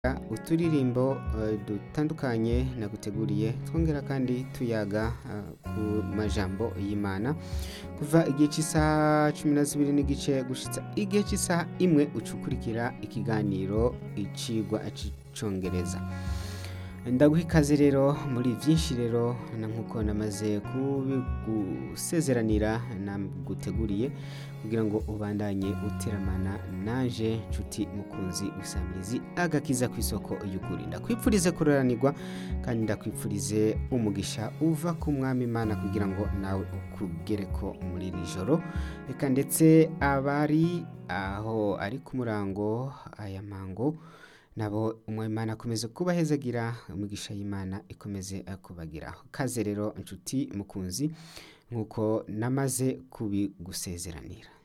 uturirimbo eh, dutandukanye naguteguriye twongera kandi tuyaga eh, ku majambo y'imana kuva igihe cy'isaha cumi na zibiri n'igice gushitsa igihe cy'isaha imwe ucukurikira ikiganiro icigwa c'icongereza ndaguha ikaze rero muri byinshi rero na nkuko namaze kubigusezeranira naguteguriye kugira ngo ubandanye uteramana naje nshuti mukunzi usamirizi agakiza ku isoko y'ukuri ndakwipfurize kuroranirwa kandi ndakwipfurize umugisha uva ku mwami imana kugira ngo nawe ukugereko muri iri joro reka ndetse abari aho ari ku murango aya mango nabo umwimana akomeze kubahezagira umugisha y'imana ikomeze kubagiraho kaze rero inshuti mukunzi nk'uko namaze kubigusezeranira